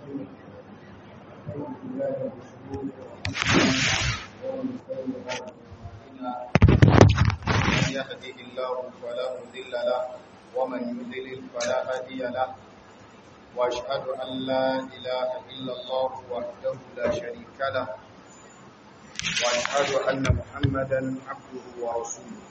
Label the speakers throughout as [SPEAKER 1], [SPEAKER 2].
[SPEAKER 1] الرحيم أعوذ بالله من شرور أنفسنا ومن سيئات أعمالنا من يهده الله فلا مضل له ومن يضلل فلا هادي له وأشهد أن لا إله إلا الله وحده لا شريك له وأشهد أن محمدا عبده ورسوله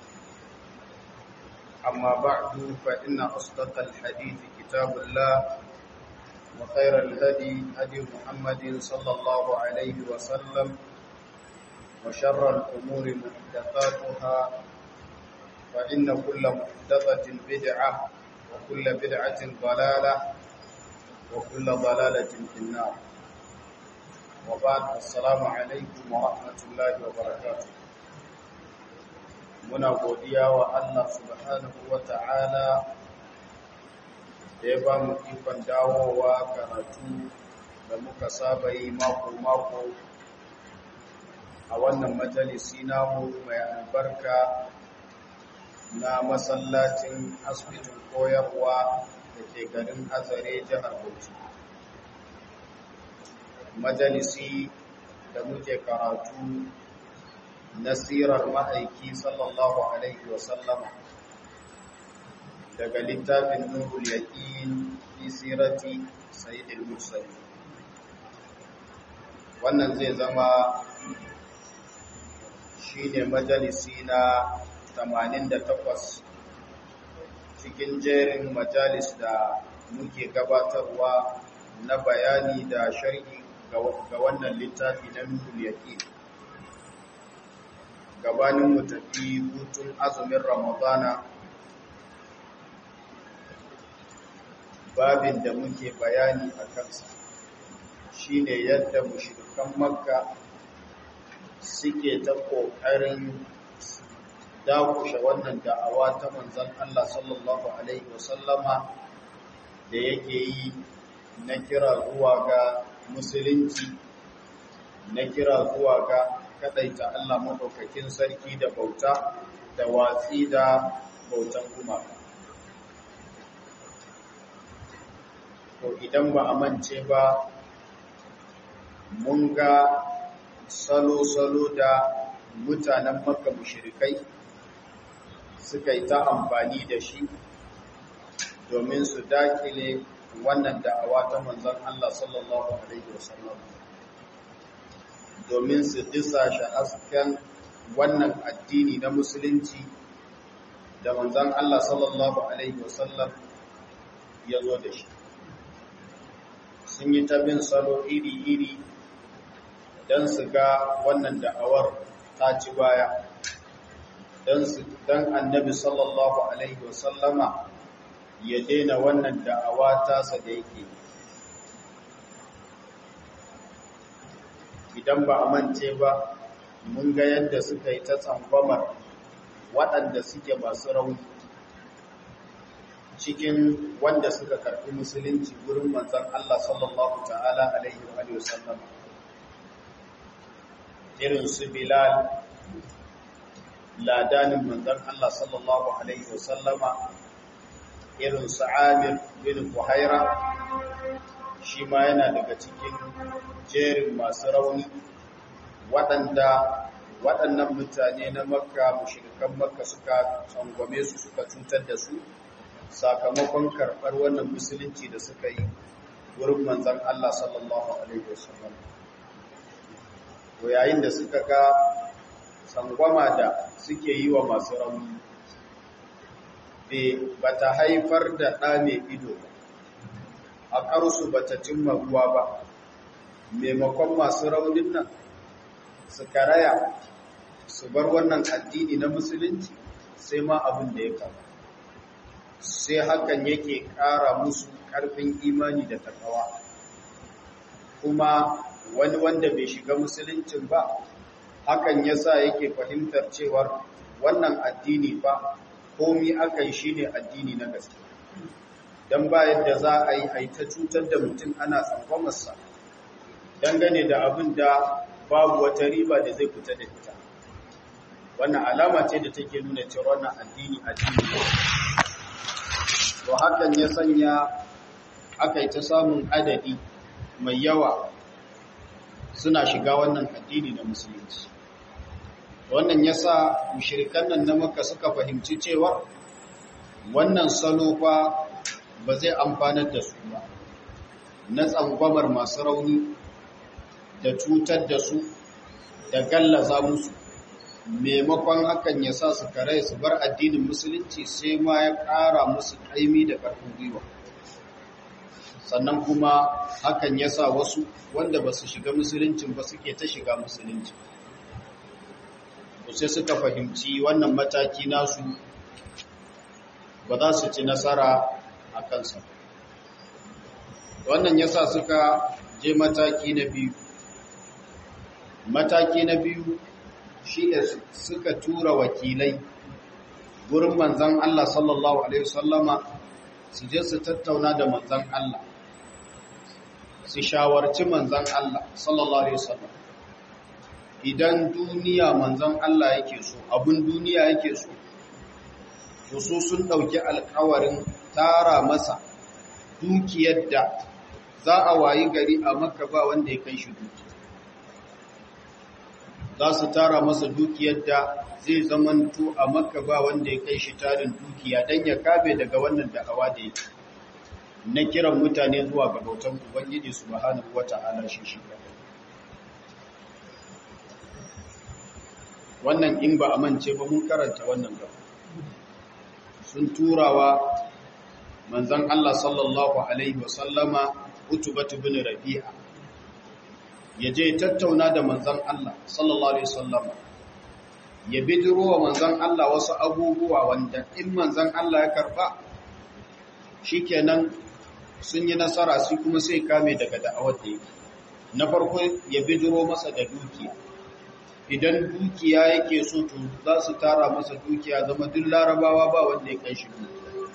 [SPEAKER 1] أما بعد فإن أصدق الحديث كتاب الله وخير الهدي هدي محمد صلى الله عليه وسلم وشر الأمور محدثاتها فإن كل محدثة بدعة وكل بدعة ضلالة وكل ضلالة في النار وبعد السلام عليكم ورحمة الله وبركاته muna godiya wa Allah subhanahu wa ta'ala da ya ba mu ikon dawowa karatu da muka saba yi mako-mako a wannan majalisi namu mai albarka na masallacin asibitin koyarwa da ke garin azare jihar bauchi majalisi da muke karatu nasirar ma'aiki sallallahu alaihi wasallama daga littafin nurul yaqin fi sirati sayyidil mursalin wannan zai zama shine majalisi na 88 cikin jerin majalis da muke gabatarwa na bayani da sharhi ga wannan littafi na nurul yaqin gabanin mu tafi hutun azumin ramadana babin da muke bayani a kansa shine yadda mushrikan makka suke ta ƙoƙarin dakushe wannan da'awa ta manzon Allah sallallahu alaihi wasallama da yake yi na kira zuwa ga musulunci na kira zuwa ga kadaita Allah maɗaukakin sarki da bauta da watsi da bautan gumaka. To idan ba a mance ba, mun ga salo-salo da mutanen maka mushrikai suka yi ta amfani da shi domin su dakile wannan da'awa ta manzon Allah sallallahu Alaihi wasallam. domin su disa shi hasken wannan addini na musulunci da manzan Allah sallallahu Alaihi wasallam ya zo da shi. Sun yi ta bin salo iri-iri don su ga wannan da'awar ta ci baya, don annabi sallallahu Alaihi wasallama ya daina wannan da'awa tasa da yake yi. idan ba a mance ba mun ga yadda suka yi ta tsangwamar waɗanda suke masu rauni cikin wanda suka karɓi musulunci gurin manzan Allah sallallahu ta'ala alaihi wa sallam irin su Bilal ladanin manzan Allah sallallahu alaihi wa sallama irin su Amir bin Buhaira shi ma yana daga cikin jerin masu rauni waɗanda waɗannan mutane na makka mushirikan makka suka tsangwame su suka cutar da su sakamakon karɓar wannan musulunci da suka yi wurin manzan Allah sallallahu Alaihi wasallam. To yayin da suka ga tsangwama da suke yi wa masu rauni, ba ta haifar da ɗa mai ido ba. a ƙarsu ba ta cimma ruwa ba maimakon masu raunin nan su karaya su bar wannan addini na musulunci sai ma abin da ya kama sai hakan yake ƙara musu ƙarfin imani da takawa kuma wani wanda bai shiga musuluncin ba hakan yasa yake fahimtar cewar wannan addini fa komi aka yi shine addini na gaske don ba yadda za a yi haita cutar da mutum ana tsangwamarsa dangane da abin da babu wata riba da zai fita da ita wannan alama ce da take nuna cewa wannan addini addini to hakan ya sanya aka yi ta samun adadi mai yawa suna shiga wannan addini na musulunci wannan yasa mushrikan nan na Makka suka fahimci cewa wannan salo fa ba zai amfanar da su ba na tsangwamar masu rauni da cutar da su da gallaza musu maimakon hakan ya sa su kare su bar addinin musulunci sai ma ya ƙara musu ƙaimi da ƙarfin gwiwa sannan kuma hakan ya sa wasu wanda ba su shiga musuluncin ba suke ta shiga musulunci sai suka fahimci wannan mataki nasu ba za su ci nasara a kansa wannan ya sa suka je mataki na biyu mataki na biyu shi ne suka tura wakilai gurin manzan Allah sallallahu Alaihi wasallama su je su tattauna da manzan Allah su shawarci manzan Allah sallallahu Alaihi wasallam idan duniya manzan Allah yake so abin duniya yake so to su sun ɗauki alkawarin tara masa dukiyar da za a wayi gari a maka ba wanda ya kai shi dukiya za su tara masa dukiyar da zai zamanto a maka ba wanda ya kai shi tarin dukiya don ya kabe daga wannan da'awa da yake na kiran mutane zuwa ga bautan ubangiji subhanahu wata'ala shi shi wannan in ba a mance ba mun karanta wannan gaba sun turawa manzon Allah sallallahu alaihi wasallama utubatu bin rabi'a ya je tattauna da manzan Allah sallallahu Alaihi wasallam ya bidiro wa manzan Allah wasu abubuwa wanda in manzan Allah ya karba shikenan sun yi nasara su kuma sai kame daga da'awar da yake na farko ya bidiro masa da dukiya idan dukiya yake so to za su tara masa dukiya zama duk larabawa ba wanda ya kai shi dukiya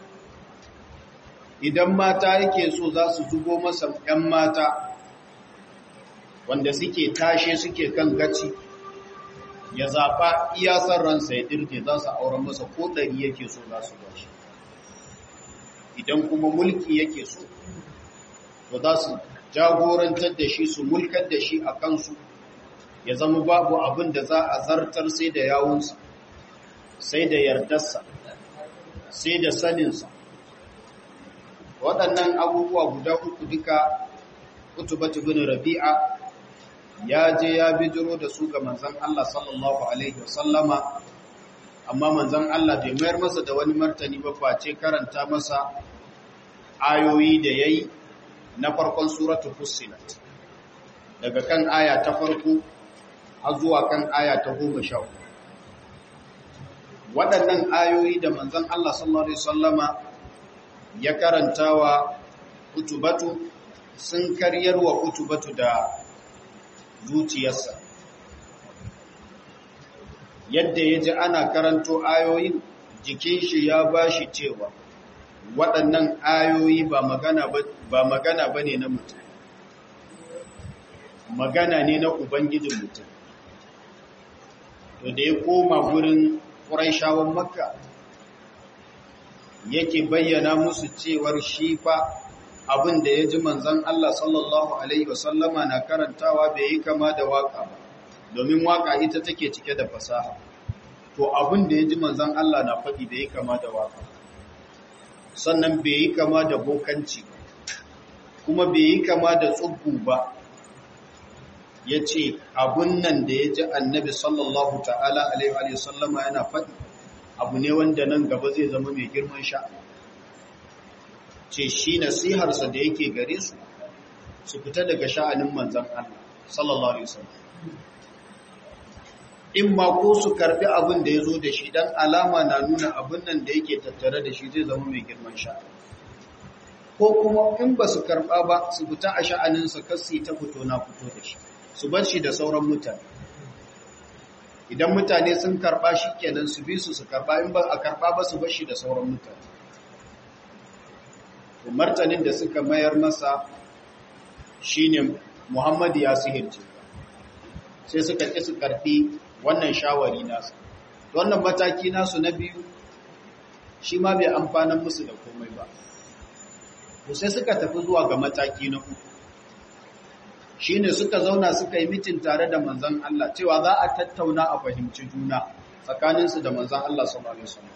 [SPEAKER 1] idan mata yake so za su zubo masa 'yan mata wanda suke tashe suke kan gaci ya zaɓa iyasar ransa ya dirje za su auren masa ko ɗari yake so za su bashi idan kuma mulki yake so to za su jagorantar da shi su mulkar da shi a kansu ya zama babu abin da za a zartar sai da yawunsa sai da yardarsa sai da saninsa waɗannan abubuwa guda uku duka utubatu bin rabi'a ya je ya bijiro da su ga manzan Allah sallallahu Alaihi wasallama amma manzan Allah bai mayar masa da wani martani ba face karanta masa ayoyi da ya yi na farkon suratu fussilat daga kan aya ta farko har zuwa kan aya ta goma sha waɗannan ayoyi da manzan Allah sallallahu Alaihi wasallama ya karanta wa utubatu sun karyar wa utubatu da zuciyarsa yadda ya ji ana karanto ayoyin jikin shi ya ba shi cewa waɗannan ayoyi ba magana ba ne na mutum magana ne na ubangijin mutum to da ya koma gurin ƙuraishawan makka yake bayyana musu cewar shi fa abin da ya ji manzan Allah sallallahu Alaihi wasallama na karantawa bai yi kama da waka ba, domin waka ita take cike da fasaha. To abin da ya ji manzan Allah na faɗi bai yi kama da waka. Sannan bai yi kama da bokanci ba, kuma bai yi kama da tsubbu ba. Ya ce abin nan da ya ji annabi sallallahu ta'ala Alaihi wasallama yana faɗi, abu ne wanda nan gaba zai zama mai girman sha'ani. ce shi nasiharsa da yake gare su su fita daga sha'anin manzan Allah sallallahu alaihi wasallam in ma ko su karbi abin da ya zo da shi dan alama na nuna abin nan da yake tattare da shi zai zama mai girman sha'ani ko kuma in ba su karba ba su fita a sha'aninsa kasi ta fito na fito da shi su bar shi da sauran mutane idan mutane sun karba shi kenan su bi su su karba in ba a karba ba su bar shi da sauran mutane martanin da suka mayar masa shine Muhammadu ya sihirce sai suka ƙi su karfi wannan shawari nasu wannan mataki nasu na biyu shi ma bai amfanan musu da komai ba sai suka tafi zuwa ga mataki na uku shine suka zauna suka yi mitin tare da manzon Allah cewa za a tattauna a fahimci juna tsakaninsu da manzon Allah sallallahu alaihi wasallam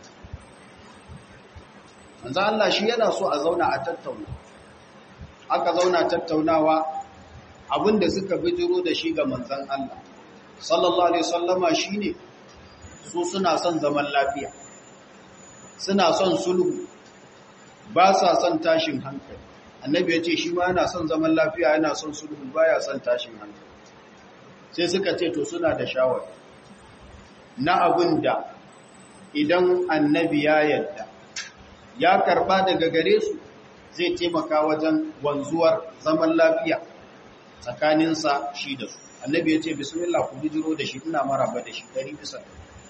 [SPEAKER 1] manzon Allah shi yana so a zauna a tattauna aka zauna tattaunawa abinda suka bijiro da shi ga manzon Allah sallallahu alaihi wasallama shine su suna son zaman lafiya suna son sulhu ba sa son tashin hankali annabi ya ce shi ma yana son zaman lafiya yana son sulhu baya son tashin hankali sai suka ce to suna da shawar na abin da idan annabi ya yadda ya karba daga gare su zai taimaka wajen wanzuwar zaman lafiya tsakaninsa shi da su annabi ya ce bismillah ku bijiro da shi ina maraba da shi ɗari bisa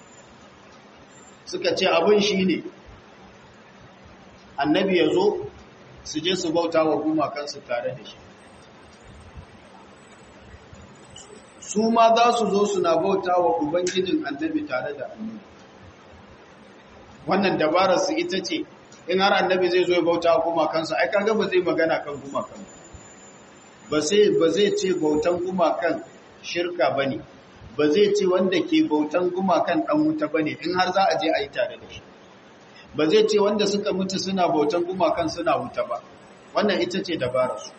[SPEAKER 1] suka ce abin shi ne annabi ya zo su je su bauta wa gumakansu tare da shi su ma za su zo suna bauta wa ubangijin annabi tare da annabi wannan dabarar su ita ce in har annabi zai zo ya bauta wa gumakansu ai kaga ba zai magana kan gumakan ba sai ba zai ce bautan gumakan shirka bane ba zai ce wanda ke bautan gumakan dan wuta bane in har za a je a yi tare da shi ba zai ce wanda suka mutu suna bautan gumakan suna wuta ba wannan ita ce dabararsu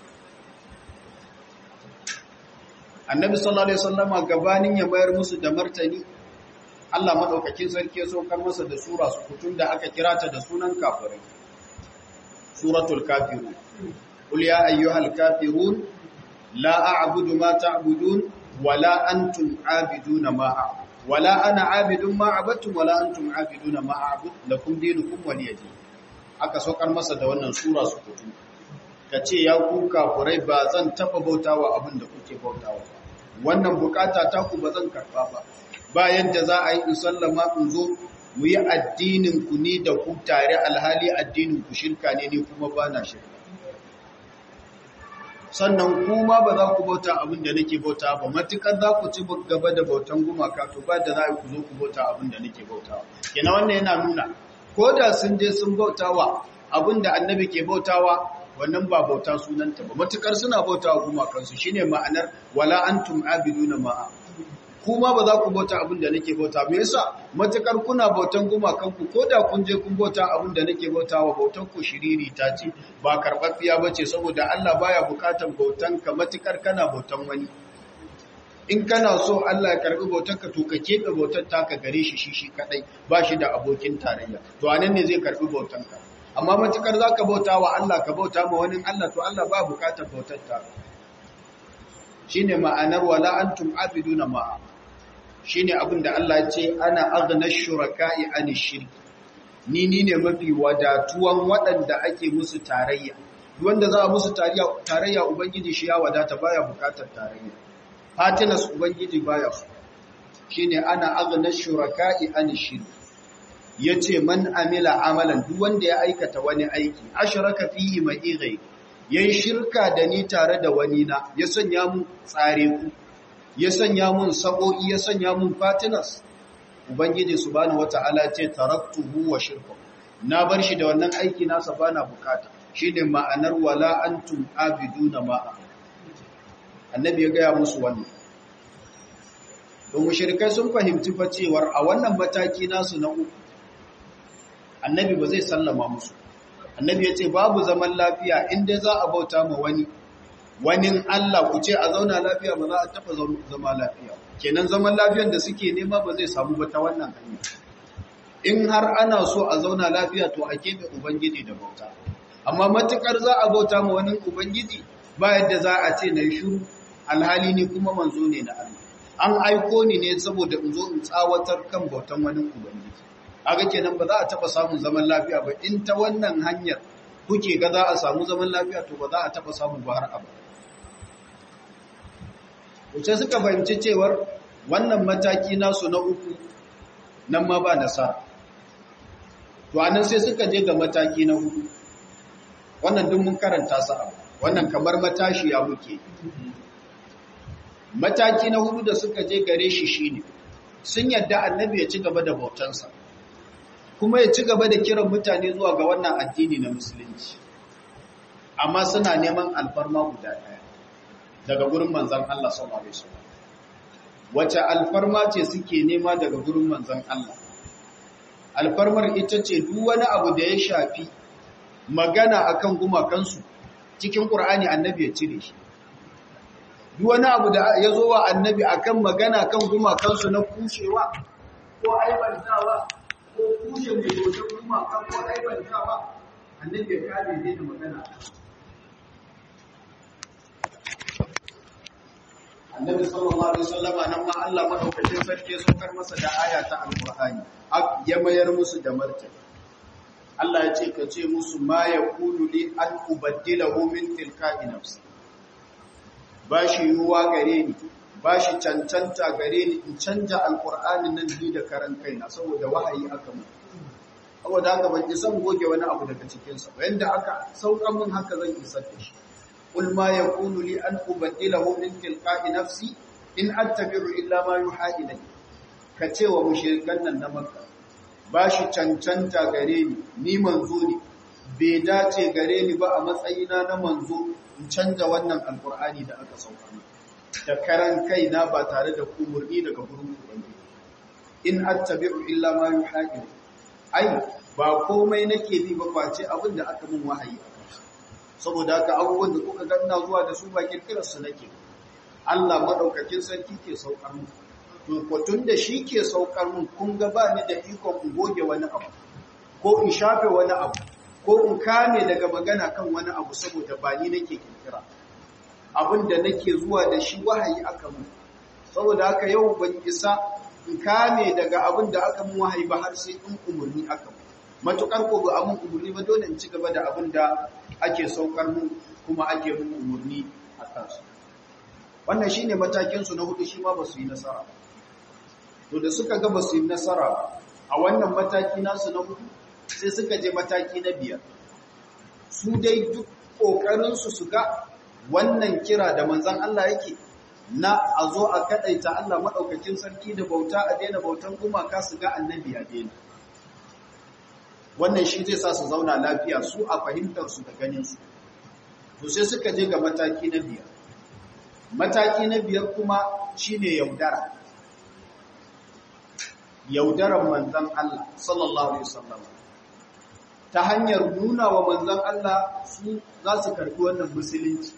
[SPEAKER 1] annabi sallallahu alaihi wasallama gabanin ya bayar musu da martani Allah madaukakin sarki ya saukar masa da sura su kutun da aka kira ta da sunan kafirai suratul kafirun qul ya ayyuhal kafirun la a'budu ma ta'budun wala antum a'biduna ma a'budu wala ana abidun ma abattum wala antum abiduna ma a'bud lakum dinukum waliyadin aka saukar masa da wannan sura su kutu kace ya ku kafurai ba zan taba bautawa abin da kuke bautawa wannan bukata ta ku ba zan karba ba bayan da za a yi in sallama in zo mu yi addinin ku ni da ku tare alhali addinin ku shirka ne ni kuma ba na shirka sannan kuma ba za ku bauta abin da nake bauta ba matukar za ku ci gaba da bautan gumaka to ba da za ku zo ku bauta abin da nake bauta kina wannan yana nuna ko da sun je sun bautawa abin da annabi ke bautawa wannan ba bauta sunanta ba matukar suna bautawa gumakansu shine ma'anar wala antum abiduna ma'a kuma ba za ku bauta abin da nake bauta me yasa matukar kuna bautan gumakanku ko da kun je kun bauta abin da nake bautawa bautan ku shiriri ta ce ba karɓaɓɓiya ba ce saboda Allah baya bukatan bautan ka matukar kana bautan wani in kana so Allah ya karɓi bautan ka to ka keɓe bautar taka gare shi shi shi kadai ba shi da abokin tarayya to anan ne zai karɓi bautan ka amma matukar za ka bauta wa Allah ka bauta ma wani Allah to Allah ba bukatar bautar ta shine ma'anar wala antum abiduna ma'a shine abin da Allah ya ce ana aghna shuraka'i ani shirk ni ni ne mafi wadatuwan waɗanda ake musu tarayya wanda za a musu tarayya tarayya ubangiji shi ya wadata baya bukatar tarayya fatinas ubangiji baya su shine ana aghna shuraka'i ani shirk yace man amila amalan duk wanda ya aikata wani aiki ashraka fihi mai ghayr yayin shirka da ni tare da wani na ya sanya mu tsare ku ya sanya mun sabo'i ya sanya mun fatinas ubangiji subhanahu wata'ala ce taraktuhu wa shirku na bar shi da wannan aiki nasa bana bukata shine ma'anar wala antum abiduna ma annabi ya gaya musu wannan don mushrikai sun fahimci fa cewar a wannan mataki nasu na uku annabi ba zai sallama musu annabi ya ce babu zaman lafiya inda za a bauta ma wani wani Allah ku ce a zauna lafiya ba za a taɓa zama lafiya kenan zaman lafiyan da suke nema ba zai samu ba ta wannan hanya in har ana so a zauna lafiya to a keɓe ubangiji da bauta amma matukar za a bauta ma wani ubangiji ba yadda za a ce na yi shuru alhali ni kuma manzo ne na Allah an aiko ni ne saboda in zo in tsawatar kan bautan wani ubangiji kaga kenan ba za a taɓa samun zaman lafiya ba in ta wannan hanyar kuke ga za a samu zaman lafiya to ba za a taɓa samu ba har abada wuce suka fahimci cewar wannan mataki nasu na uku nan ma ba nasara to anan sai suka je ga mataki na hudu wannan duk mun karanta sa wannan kamar matashi ya muke mataki na hudu da suka je gare shi shine sun yadda annabi ya ci gaba da bautansa kuma ya ci gaba da kiran mutane zuwa ga wannan addini na musulunci amma suna neman alfarma guda ɗaya daga gurin manzon Allah sallallahu alaihi wasallam wace alfarma ce suke nema daga gurin manzon Allah alfarmar ita ce duk wani abu da ya shafi magana akan gumakansu cikin Qur'ani annabi ya cire shi duk wani abu da ya zo wa annabi akan magana kan gumakansu na kushewa ko aibantawa ko kushe mai dodon gumakan ko aibantawa annabi ya kare ne da magana annabi sallallahu alaihi wasallama nan ma Allah madaukakin sarki ya saukar masa da aya ta alqur'ani ya mayar musu da martani Allah ya ce ka ce musu ma yakulu li an ubaddilahu min tilka'i nafsi bashi yuwa gare ni bashi cancanta gare ni in canja alqur'anin nan ni da karan kaina saboda wahayi aka mu saboda haka ban san goge wani abu daga cikin sa yanda aka sauka mun haka zan isar da shi قل ما يكون لي أن أبدله من تلقاء نفسي إن أتبع إلا ما يوحى إلي كتوى مشركان النمكة bashi cancanta gare ni ni manzo ne bai dace gare ni ba a matsayina na manzo in canja wannan alkur'ani da aka sauka da karan kaina ba tare da umurni daga gurin ubangiji in attabi'u illa ma yuha ai ba komai nake bi ba face abin da aka mun wahayi saboda haka abubuwan da kuka ganna zuwa da su ba kirkirarsu nake Allah madaukakin sarki ke saukar mu to kwatun da shi ke saukar mu kun ga ba ni da ikon in goge wani abu ko in shafe wani abu ko in kame daga magana kan wani abu saboda ba ni nake kirkira abin da nake zuwa da shi wahayi aka mu saboda haka yau ban isa in kame daga abin da aka mu wahayi ba har sai in umurni aka mu matukar ko ba amun umurni ba dole in ci gaba da abin da ake saukar mu kuma ake mu umurni a kansu wannan shine matakin su na hudu shi ma ba su yi nasara to da suka ga ba su yi nasara a wannan mataki nasu na hudu sai suka je mataki na biyar su dai duk kokarin su su ga wannan kira da manzon Allah yake na a zo a kadaita Allah madaukakin sarki da bauta a daina bautan gumaka su ga annabi a daina wannan shi zai sa su zauna lafiya su a fahimtarsu da ganinsu to sai suka je ga mataki na biyar mataki na biyar kuma shine yaudara yaudaran manzan Allah sallallahu alaihi wasallam ta hanyar nuna wa manzan Allah su za su karɓi wannan musulunci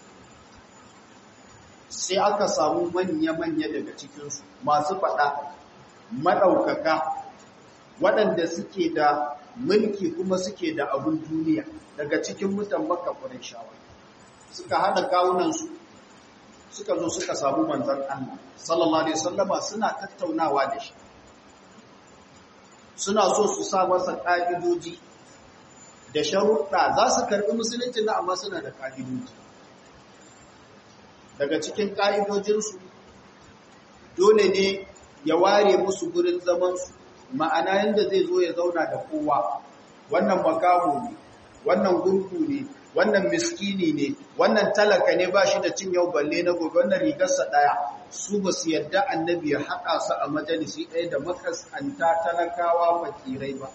[SPEAKER 1] sai aka samu manya-manya daga cikinsu masu faɗa maɗaukaka waɗanda suke da mulki kuma suke da abun duniya daga cikin mutan makka shawa. suka hada kawunansu suka zo suka samu manzon Allah sallallahu alaihi wasallama suna tattaunawa da shi suna so su sa masa ka'idoji da sharuɗa za su karɓi musulunci na amma suna da ka'idoji daga cikin ka'idojinsu dole ne ya ware musu gurin zamansu ma'ana yadda zai zo ya zauna da kowa wannan makaho ne wannan gurgu ne wannan miskini ne wannan talaka ne ba shi da cin yau balle na gobe wannan rigarsa ɗaya su ba su yadda annabi ya haɗa su a majalisi ɗaya da makaskanta talakawa fakirai ba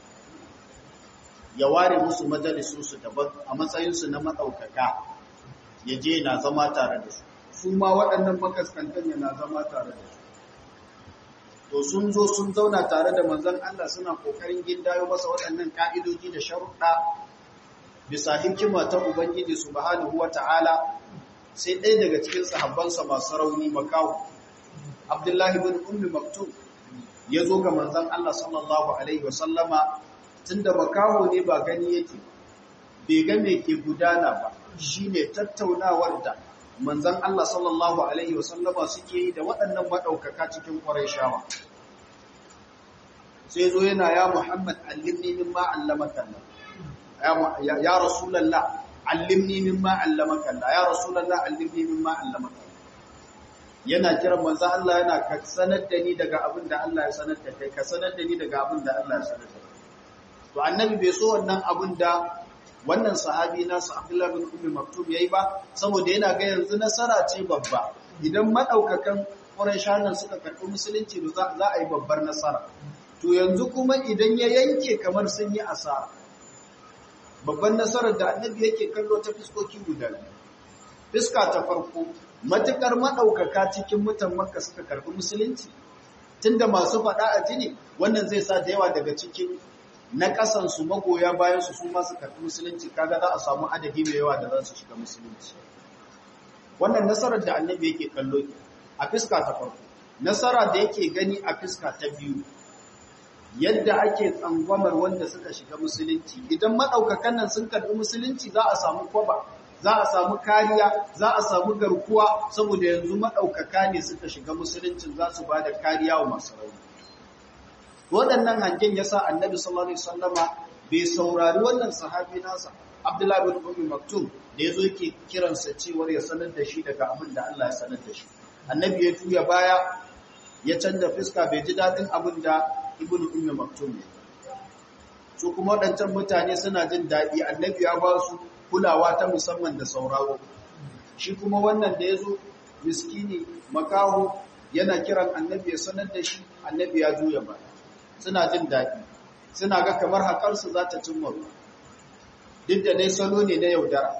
[SPEAKER 1] ya ware musu majalisunsu daban a matsayinsu na maɗaukaka ya je na zama tare da su su ma waɗannan makaskantan yana zama tare da su to sun zo sun zauna tare da manzon Allah suna kokarin gindayo masa waɗannan ka'idoji da sharuɗa bisa hikima ta Ubangiji subhanahu wata'ala sai ɗaya daga cikin sahabbansa masu rauni makawo Abdullahi bin Ummi Maktum ya zo ga manzon Allah sallallahu alaihi wasallama tunda makaho ne ba gani yake bai ga me ke gudana ba shine tattaunawar da manzan Allah sallallahu Alaihi wasallama suke yi da waɗannan maɗaukaka cikin ƙwarai sai zo yana ya Muhammad allimni min ma'allamaka Allah ya Rasulallah allimni min ma'allamaka Allah ya Rasulallah allimni min ma'allamaka yana kiran manzan Allah yana ka sanar da ni daga abin da Allah ya sanar da kai ka sanar da ni daga abin da Allah ya sanar da kai to annabi bai so wannan abin da wannan sahabi nasu Abdullah bin Ummi Maktum yayi ba saboda yana ga yanzu nasara ce babba idan madaukakan Qurayshanan suka karɓi musulunci za za a yi babbar nasara to yanzu kuma idan ya yanke kamar sun yi asara babban nasarar da annabi yake kallo ta fiskoki guda fiska ta farko matukar madaukaka cikin mutan makka suka karbi musulunci tunda masu faɗa a jini wannan zai sa da yawa daga cikin na ƙasansu magoya bayan su su masu karɓi musulunci kaga za a samu adadi mai yawa da za su shiga musulunci wannan nasarar da annabi yake kallo a fiska ta farko nasara da yake gani a fiska ta biyu yadda ake tsangwamar wanda suka shiga musulunci idan maɗaukakan nan sun karɓi musulunci za a samu kwaba za a samu kariya za a samu garkuwa saboda yanzu maɗaukaka ne suka shiga musuluncin za su ba da kariya wa masu rauni waɗannan hangen ya sa annabi sallallahu alaihi wasallama bai saurari wannan sahabi nasa abdullahi bin ummi maktum da yazo yake kiransa cewar ya sanar da shi daga abin da Allah ya sanar da shi annabi ya tuya baya ya canza fuska bai ji dadin abin da ibnu ummi maktum ne su kuma waɗancan mutane suna jin daɗi annabi ya ba su kulawa ta musamman da sauraro shi kuma wannan da yazo miskini makaho yana kiran annabi ya sanar da shi annabi ya juya baya suna jin daɗi suna ga kamar haƙarsu za ta cimma ruwa duk da dai salo ne na yaudara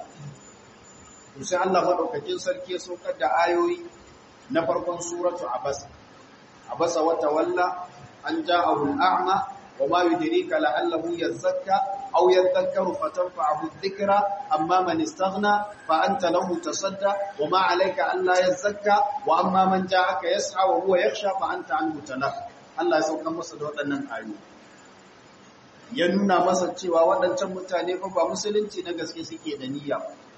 [SPEAKER 1] sai Allah maɗaukakin sarki ya saukar da ayoyi na farkon suratu abasa abasa wata walla an ja'ahu al'a'ma wa ma yudrika la'allahu yazakka aw yadhakkaru fatanfa'ahu dhikra amma man istaghna fa anta lahu tasadda wa ma 'alayka alla yazakka wa amma man ja'aka yas'a wa huwa yakhsha fa anta anhu talaqqa Allah ya saukan masa da waɗannan ayoyi ya nuna masa cewa waɗancan mutane fa ba musulunci na gaske suke da niyya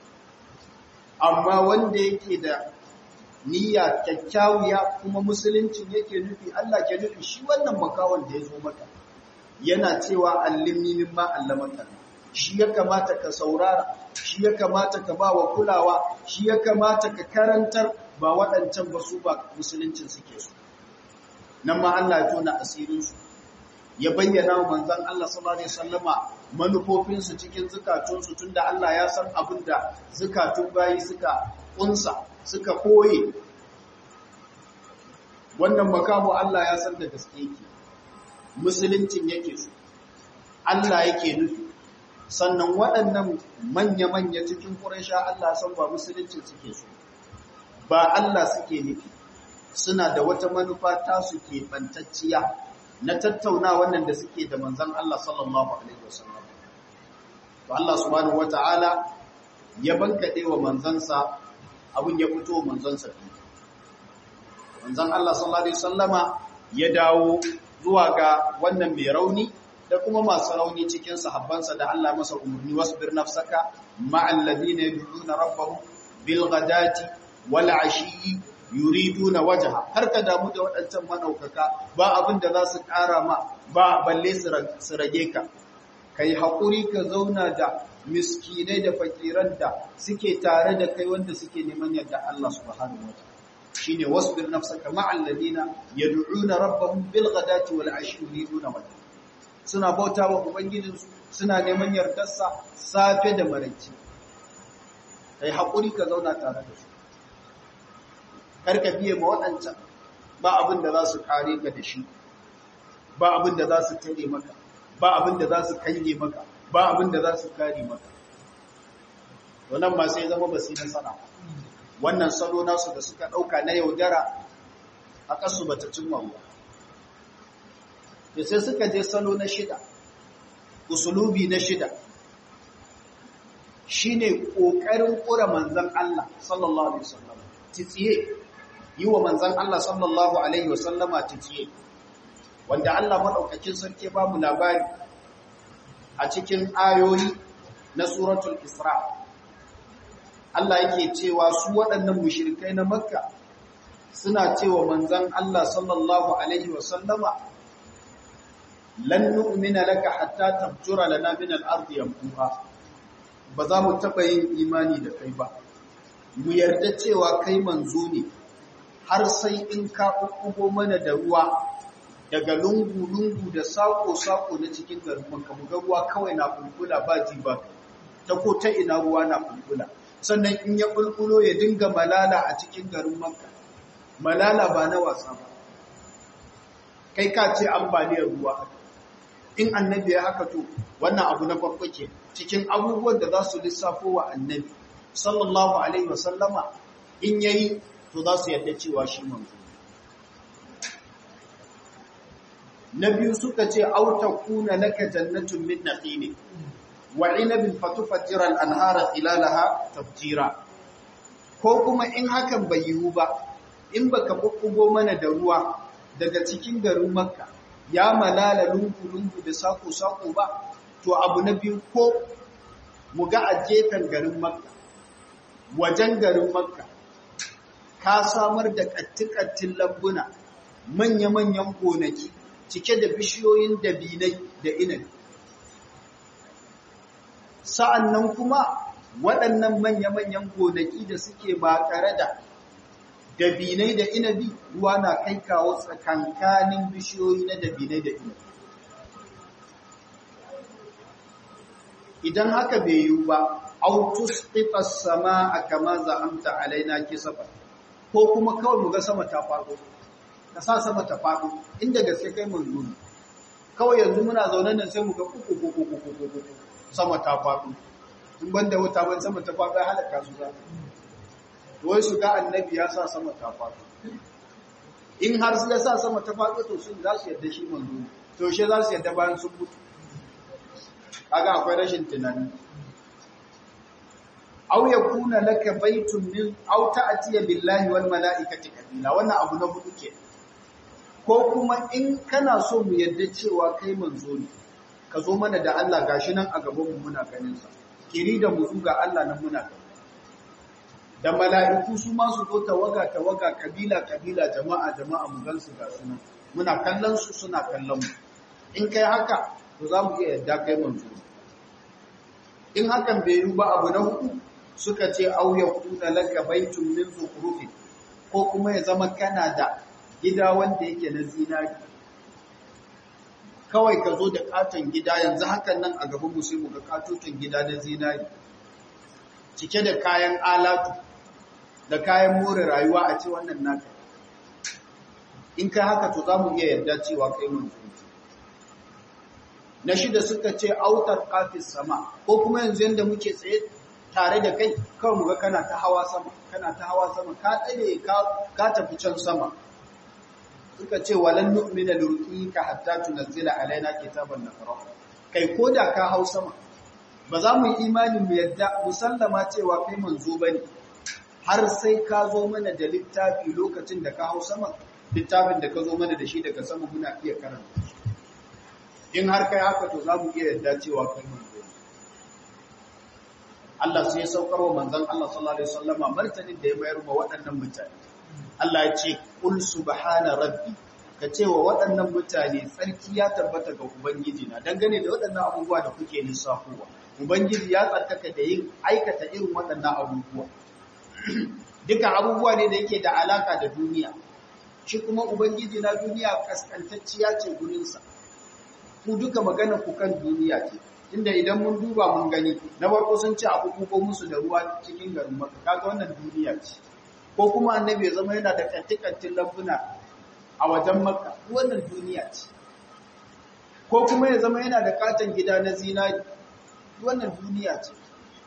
[SPEAKER 1] amma wanda yake da niyya kyakkyawiya kuma musuluncin yake nufi Allah ke nufi shi wannan makawan da ya zo maka yana cewa allimni mimma allamaka shi ya kamata ka saurara shi ya kamata ka ba wa kulawa shi ya kamata ka karantar ba waɗancan ba su ba musuluncin suke su nan ma Allah ya tona asirinsu ya bayyana wa manzon Allah sallallahu alaihi wasallama manufofinsu cikin zukatunsu tunda Allah ya san abin da zukatun bayi suka kunsa suka koye wannan makamu Allah ya san da gaske yake musuluncin yake su Allah yake nufi sannan waɗannan manya-manya cikin Quraysha Allah san ba musuluncin suke su ba Allah suke nufi suna da wata manufa tasu ke bantacciya na tattauna wannan da suke da manzan Allah sallallahu alaihi wasallam to Allah subhanahu wataala ya bankade wa manzansa abin ya fito manzansa manzan Allah sallallahu alaihi wasallama ya dawo zuwa ga wannan mai rauni da kuma masu rauni cikin sahabbansa da Allah masa umarni wasbir nafsaka ma'al ladina yad'una rabbahum bil ghadati wal ashi yuriduna wajha har ka damu da waɗancan manaukaka ba abin da za su ƙara ma ba balle su rage ka kai haƙuri ka zauna da miskinai da fakiran da suke tare da kai wanda suke neman yadda Allah subhanahu wataala shine wasbir nafsaka ma'al ladina yad'una rabbahum bil ghadati wal ashi yuriduna wajha suna bautawa ubangijinsu suna neman yardarsa safe da maraice kai haƙuri ka zauna tare da su karka biye ma waɗancan ba abin da za su kare ka da shi ba abin da za su tare maka ba abin da za su kange maka ba abin da za su kare maka wannan ma sai zama ba su yi nasara wannan salo nasu da suka ɗauka na yaudara a ƙasu ba ta cimma ruwa da sai suka je salo na shida usulubi na shida shine ƙoƙarin ƙura manzan Allah sallallahu alaihi wasallam titsiye yi wa manzan Allah sallallahu Alaihi wasallama tikiye, wanda Allah maɗaukakin sarki ba mu labari a cikin ayoyi na suratul Isra. Allah yake cewa su waɗannan mushirikai na Makka suna cewa manzan Allah sallallahu Alaihi wasallama, lan nu'mina laka hatta tabjura lana min al-ardi yanfuha ba za mu taɓa yin imani da kai ba mu yarda cewa kai manzo ne har sai in ka ƙuƙugo mana da ruwa daga lungu-lungu da saƙo-saƙo na cikin garin Makka mu ga ruwa kawai na kulkula ba ji ba ta ko ta ina ruwa na kulkula sannan in ya kulkulo ya dinga malala a cikin garin Makka malala ba na wasa ba kai ka ce ambaliyar ruwa in annabi ya haka to wannan abu na farko ke cikin abubuwan da za su lissafo wa annabi sallallahu alaihi wasallama in yayi to za su yadda cewa shi manzo na biyu suka ce auta kuna laka jannatun min naqini wa inabin fatufajjira al-anhara khilalaha tafjira ko kuma in hakan bai yiwu ba in baka bubbugo mana da ruwa daga cikin garin makka ya malala lungu-lungu da sako-sako ba to abu na biyu ko mu ga a gefen garin makka wajen garin makka ka samar da kattikattin lambuna manya-manyan gonaki cike da bishiyoyin dabinai da inabi sa'an nan kuma waɗannan manya-manyan gonaki da suke ba tare da dabinai da inabi ruwa na kai kawo tsakankanin bishiyoyi na dabinai da inabi idan haka bai yiwu ba autus ƙifas sama a kama za'amta alaina kisafa ko kuma kawai mu ga sama ta faɗo ka sa sama ta faɗo inda gaske kai mun nuni kawai yanzu muna zaune nan sai mu ga kuku kuku kuku kuku sama ta faɗo in banda wuta ban sama ta faɗo ya halaka su za wai su ga annabi ya sa sama ta faɗo in har su ya sa sama ta faɗo to sun za su yadda shi manzo ne to she za su yadda bayan sun mutu kaga akwai rashin tunani aw yakuna laka baytun min aw ta'tiya billahi wal mala'ikati kabila wannan abu na hudu ke ko kuma in kana so mu yadda cewa kai manzo ne ka zo mana da Allah gashi nan a gaban mu muna ganin sa kiri da mu ga Allah nan muna gani da mala'iku su ma su zo tawaga tawaga kabila kabila jama'a jama'a mu gansu ga sunan muna kallon su suna kallon mu in kai haka to za mu iya yadda kai manzo in hakan bai yi ba abu na hudu suka ce au ya kuna laka baitun min zukhrufi ko kuma ya zama kana da gida wanda yake na zinari kawai ka zo da katon gida yanzu hakan nan a gaban mu sai mu ga katoton gida na zinari cike da kayan alatu da kayan more rayuwa a ce wannan naka in kai haka to za mu iya yarda cewa kai manzo na shida suka ce autar kafis sama ko kuma yanzu yanda muke tsaye tare da kai kawai mu ga kana ta hawa sama kana ta hawa sama ka tsare ka ka tafi can sama suka ce walan nu'mina lurqika hatta tunzila alaina kitaban naqra kai koda ka hau sama ba za mu yi imani mu yadda musallama cewa kai manzo bane har sai ka zo mana da littafi lokacin da ka hau sama littafin da ka zo mana da shi daga sama muna iya karanta in har kai haka to za mu iya yadda cewa kai manzo Allah sai ya saukar wa manzon Allah sallallahu alaihi wasallama martanin da ya bayar wa waɗannan mutane Allah ya ce kul subhana rabbi ka ce wa waɗannan mutane tsarki ya tabbata ga ubangiji na dangane da waɗannan abubuwa da kuke lissafowa ubangiji ya tsarkaka da yin aikata irin waɗannan abubuwa duka abubuwa ne da yake da alaka da duniya shi kuma ubangiji na duniya kaskantacciya ce gurinsa ku duka magana ku kan duniya ce inda idan mun duba mun gani na farko sun ce abu ko musu da ruwa cikin garin maka kaga wannan duniya ce ko kuma annabi ya zama yana da kantikantin lambuna a wajen makka wannan duniya ce ko kuma ya zama yana da katon gida na zinari wannan duniya ce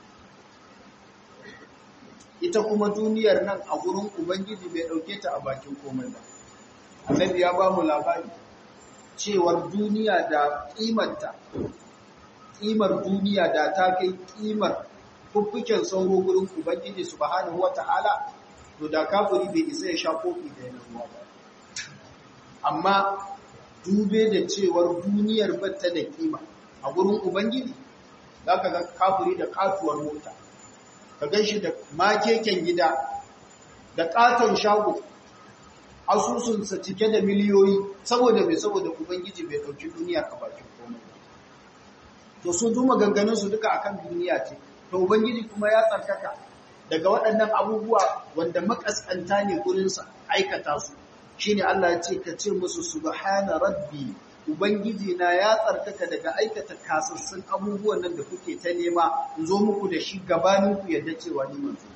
[SPEAKER 1] ita kuma duniyar nan a gurin ubangiji bai dauke ta a bakin komai ba annabi ya ba mu labari cewar duniya da kimanta kimar duniya da ta kai kimar fuffuken sauro gurin ubangiji subhanahu wata'ala to da kafiri bai isa ya sha kofi da yana ruwa ba amma dube da cewar duniyar batta da kima a gurin ubangiji za ka ga kafiri da katuwar mota ka gan shi da makeken gida da katon shago asusunsa cike da miliyoyi saboda mai saboda ubangiji bai ɗauki duniyar a bakin komai to su duma ganganinsu duka akan duniya ce to ubangiji kuma ya tsarkaka daga waɗannan abubuwa wanda makaskanta ne gurinsa aikata su shine Allah ya ce ka ce musu subhana rabbi ubangiji na ya tsarkaka daga aikata kasassun abubuwan nan da kuke ta nema in zo muku da shi gabanin ku yadda cewa ni manzo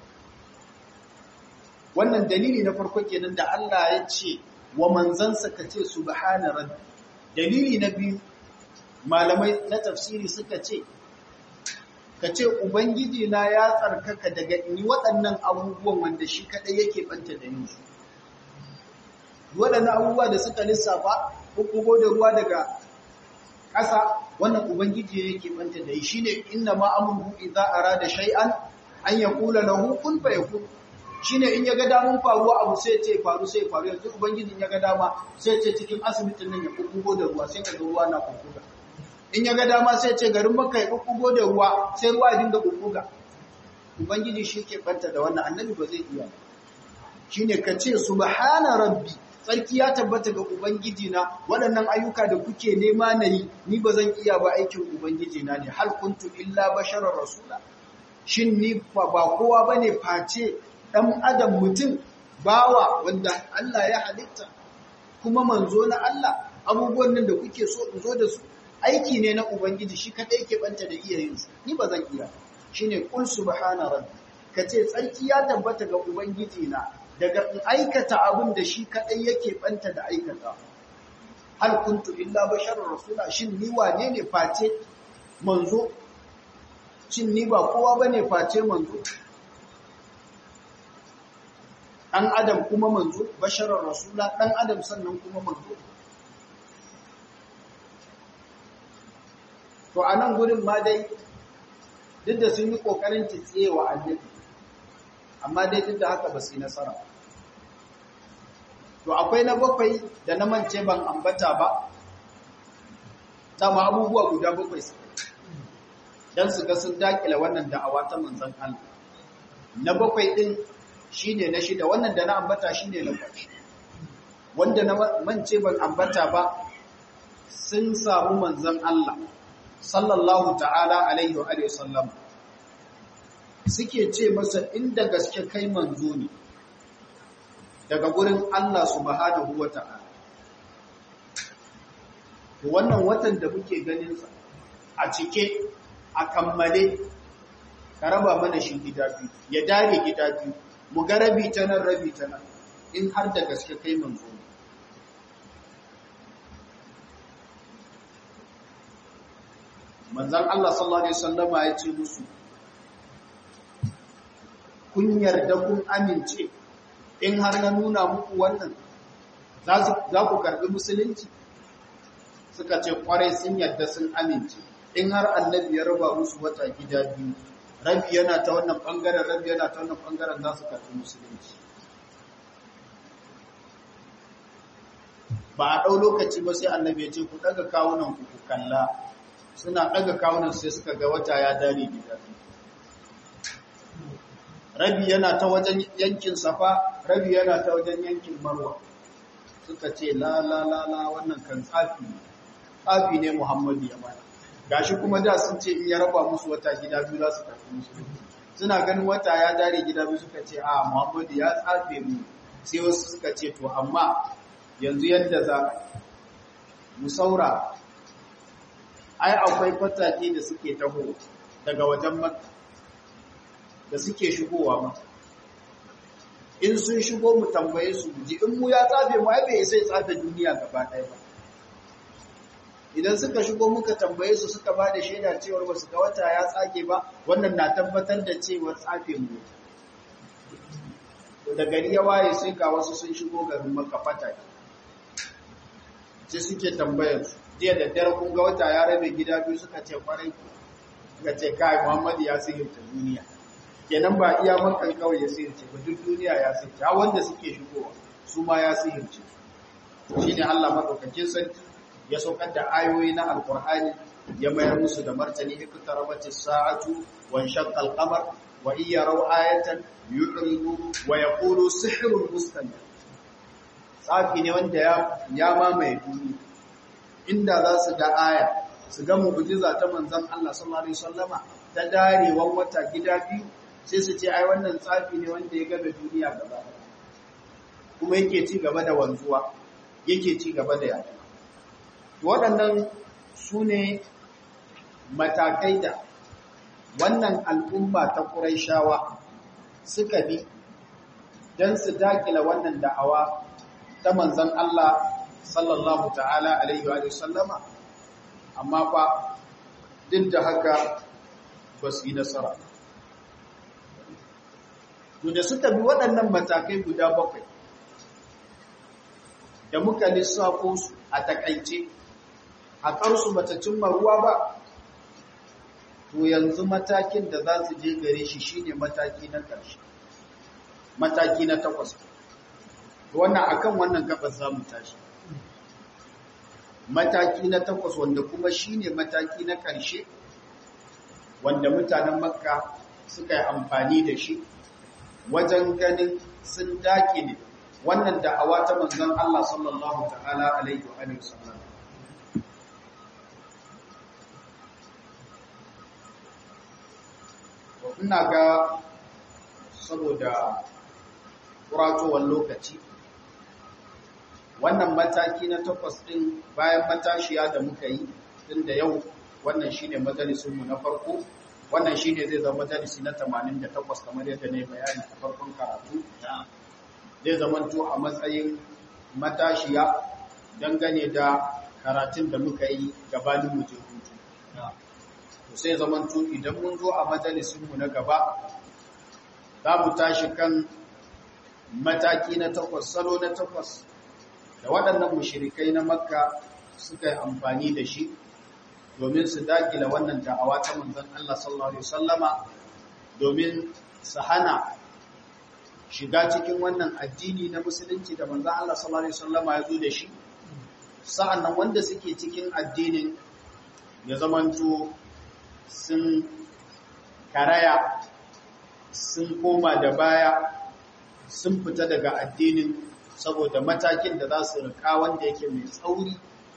[SPEAKER 1] wannan dalili na farko kenan da Allah ya ce wa manzansa ka ce subhana rabbi dalili na biyu malamai na tafsiri suka ce ka ce ubangiji na ya tsarkaka daga ni waɗannan abubuwan wanda shi kaɗai yake ɓanta da yin su waɗannan abubuwa da suka lissafa ko da ruwa daga ƙasa wannan ubangiji yake ɓanta da yi shi ne inna ma amurhu idza arada shay'an an yaqula lahu kun fayakun shine in ya ga damun faruwa abu sai ce faru sai faru yanzu ubangijin ya ga dama sai ce cikin asibitin nan ya kukkugo da ruwa sai ka ga ruwa na kukkuga in ya ga dama sai ce garin maka ya kukkugo da ruwa sai ruwa ya dinga kukkuga ubangiji shi ke banta da wannan annabi ba zai iya shine ka ce subhana rabbi tsarki ya tabbata ga ubangiji na waɗannan ayyuka da kuke nema na yi ni ba zan iya ba aikin ubangiji na ne hal kuntu illa basharar rasula shin ni ba kowa bane face ɗan adam mutum bawa wanda Allah ya halitta kuma manzo na Allah abubuwan nan da kuke so in zo da su aiki ne na ubangiji shi kadai ke banta da iya yin su ni ba zan iya shine qul subhana rabbi kace tsarki ya tabbata ga ubangiji na daga in aikata abin da shi kadai yake banta da aikata hal kuntu illa basharur rasula shin ni wane ne face manzo shin ni ba kowa bane face manzo ɗan adam kuma manzo basharar rasula ɗan adam sannan kuma manzo to a nan gudun ma dai duk da sun yi ƙoƙarin tsiye wa annabi amma dai duk da haka ba su yi nasara to akwai na bakwai da na mance ban ambata ba dama abubuwa guda bakwai su don su ga sun dakila wannan da'awa ta manzan Allah na bakwai ɗin shi ne na shida wannan da na ambata shi ne na ƙarshe wanda na mance ban ambata ba sun samu manzan Allah sallallahu ta'ala alaihi wa sallam suke ce masa inda gaske kai manzo ne daga gurin Allah subhanahu wa ta'ala wannan watan da muke ganinsa a cike a kammale ka raba mana shi gida biyu ya dare gida biyu mu ga rabi ta nan rabi ta nan in har da gaske kai manzo ne manzon Allah sallallahu alaihi wasallama ya ce musu kun yarda kun amince in har na nuna muku wannan za ku karbi musulunci suka ce kwarai sun yarda sun amince in har annabi ya raba musu wata gida biyu rabi yana ta wannan bangaren rabi yana ta wannan bangaren za su karbi musulunci ba a ɗau lokaci ba sai annabi ya ce ku ɗaga kawunan ku kalla suna ɗaga kawunan sai suka ga wata ya dare gida rabi yana ta wajen yankin safa rabi yana ta wajen yankin marwa suka ce la la la la wannan kan tsafi ne tsafi ne muhammadu ya mana gashi kuma da sun ce in ya raba musu wata gida biyu za su karfi musu suna ganin wata ya dare gida biyu suka ce a muhammadu ya tsafe mu sai wasu suka ce to amma yanzu yadda za mu saura ai akwai fatake da suke taho daga wajen makka da suke shigowa maka in sun shigo mu tambaye su ji in mu ya tsafe mu ai bai sai tsafe duniya gaba ɗaya ba idan suka shigo muka tambaye su suka ba da shaida cewar wasu ga wata ya tsage ba wannan na tabbatar da cewar tsafe mu da gari ya waye sai ga wasu sun shigo garin maka fatake sai suke tambayar su jiya da dare kun ga wata ya rabe gida biyu suka ce kwarai suka ce kai Muhammadu ya sihirta duniya kenan ba iya makan kawai ya sihirce ba duk duniya ya sihirce ha wanda suke shigowa su ma ya sihirce shine Allah madaukakin sarki ya saukar da ayoyi na alqur'ani ya mayar musu da martani iktarabatis sa'atu wa shaqqa al-qamar wa iya raw ayatan yu'ridu wa yaqulu sihrun mustamir tsafi ne wanda ya mamaye duniya inda za su ga aya su ga mu'jiza ta manzon Allah sallallahu alaihi wasallama ta darewan wata gida biyu sai su ce ai wannan tsafi ne wanda ya gabe duniya gaba kuma yake ci gaba da wanzuwa yake ci gaba da yaɗa waɗannan su ne matakai da wannan al'umma ta Qurayshawa suka bi don su dakila wannan da'awa ta manzan Allah sallallahu ta'ala alaihi wa sallama amma fa duk da haka ba su yi nasara to da suka bi waɗannan matakai guda bakwai da muka lissafo su a takaice a ƙarsu bata cimma ruwa ba to yanzu matakin da za su je gare shi shine mataki na ƙarshe mataki na takwas wannan akan wannan gabas za mu tashi mataki na takwas wanda kuma shine mataki na ƙarshe wanda mutanen makka suka yi amfani da shi wajen ganin sun dakile wannan da'awa ta manzon Allah sallallahu ta'ala alaihi wa sallam ina ga saboda kuratowar lokaci wannan mataki na takwas ɗin bayan matashiya da muka yi tun da yau wannan shine majalisunmu na farko wannan shine zai zama majalisi na 88 kamar yadda ne bayani a farkon karatu zai zamanto a matsayin matashiya dangane da karatun da muka yi gabanin mu hutu sai zamanto idan mun zo a majalisunmu na gaba za mu tashi kan mataki na takwas salo na takwas da waɗannan mushirikai na makka suka yi amfani da shi domin su dakila wannan da'awa ta manzon Allah sallallahu alaihi wasallama domin su hana shiga cikin wannan addini na musulunci da manzon Allah sallallahu alaihi wasallama ya zo da shi sa'annan wanda suke cikin addinin ya zamanto sun karaya sun koma da baya sun fita daga addinin saboda matakin da za su rika wanda yake mai tsauri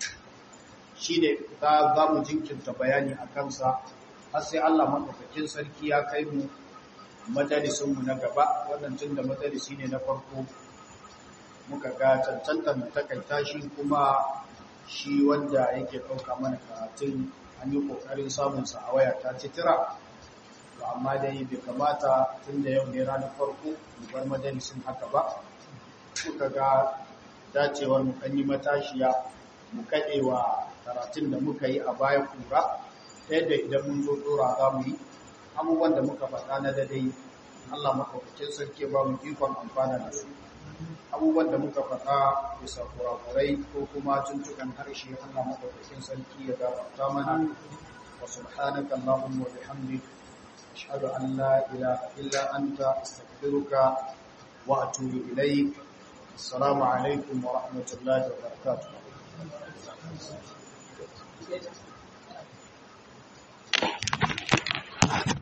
[SPEAKER 1] shi ne za mu jinkirta bayani a kansa har sai Allah maɗaukakin sarki ya kai mu majalisunmu na gaba wannan tun da majalisi ne na farko muka ga cancantar mu takaita shi kuma shi wanda yake ɗauka mana karatun an yi ƙoƙarin samunsa a waya ta titira to amma dai bai kamata tun da yau ne ranar farko mu bar majalisun haka ba muka ga dacewar mu kan yi matashiya mu kaɗewa karatun da muka yi a baya kura ta yadda idan mun zo dora za mu yi abubuwan da muka faɗa na dadai Allah maɗaukakin sarki ba mu ikon amfana da su abubuwan da muka faɗa bisa kurakurai ko kuma tuntukan harshe Allah maɗaukakin sarki ya gafarta mana wa subhanaka Allahumma wa bihamdik ashhadu an la ilaha illa anta astaghfiruka wa atubu ilaik assalamu alaikum wa rahmatullahi wa barakatuh Thank you.